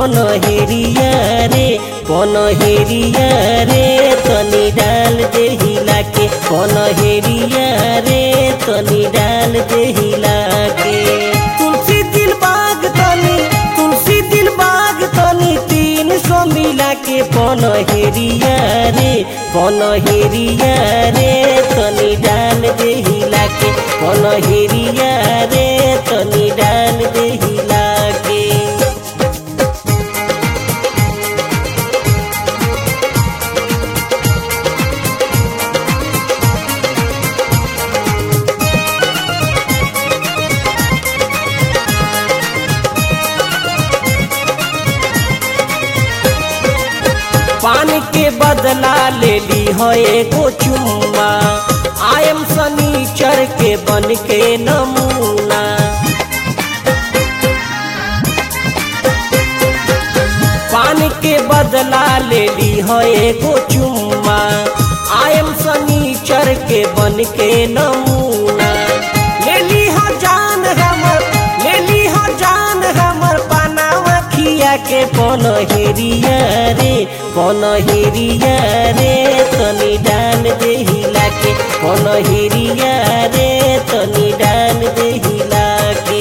पनहेरिया रे पनहेरिया रे तनी डाल दे हिला के पनहेरिया रे तनी डाल दे हिला के तुलसी दिल बाग तनी तुलसी दिल बाग तनी तीन सौ मिला के पनहेरिया रे पनहेरिया रे तनी डाल दे हिला के पनहेरिया रे तनी डाल दे हिला के पानी के बदला ले ली हो एगो चुम्मा आयम सनीचर के बन के नमूना पानी के बदला ले ली हो एगो चुम्मा आयम सनीचर के बन के नमूना ले ली हो जान हमर ले ली हो जान हमर पानावा खिया के पनहेरिया रे पनहेरिया रे तनी डाल दे हिला के पनहेरिया रे तनी डाल दे हिला के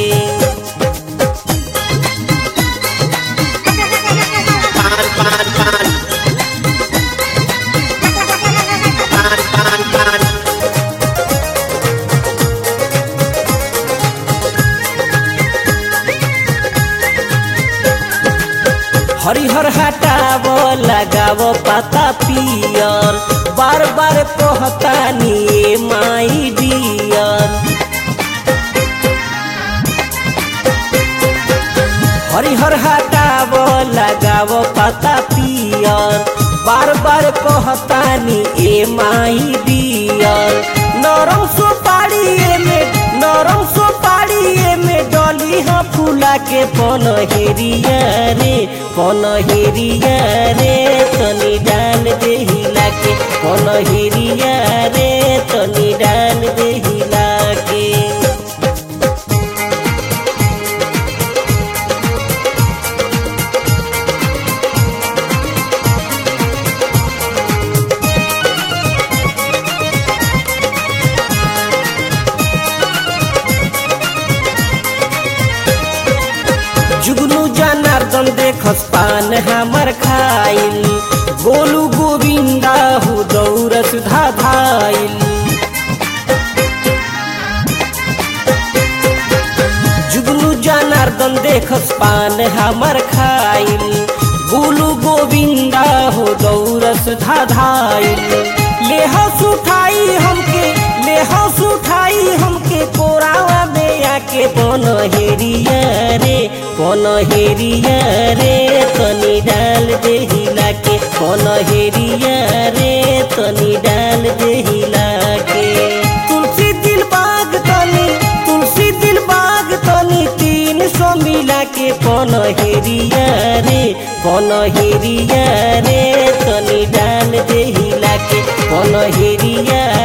पान पान पान पान पान पान हरिहर हटाव लगाव पाता पियर बार बार कहतानी ए माई डियर हरिहर हटाव लगाव पाता पियर बार बार कहतानी ए माई डियर नरम सुपारी में नरम सुपारी में डली हाँ फूला के पनहेरिया रे पनहेरिया रे तनी डाल दे हिला के पनहेरिया रे तनी डाल दे हिला के जुगनू जनार्दन देखस पान हमर खाइल गोलू गोविंदा हो दौर सुधा धाइल जुगनू जनार्दन देखस पान हमर खाइल गोलू गोविंदा हो दौर सुधा धाइल ले हस उठाई हमके ले हस उठाई हमके कोरावा में आके पनहेरिया रे पनहेरिया रे तनी डाल दे हिला के पनहेरिया रे तनी डाल दे हिला के तुलसी दिल बाग तनी तुलसी दिल बाग तनी तीन सौ मिला के पनहेरिया रे पनहेरिया रे तनी डाल दे हिला के पनहेरिया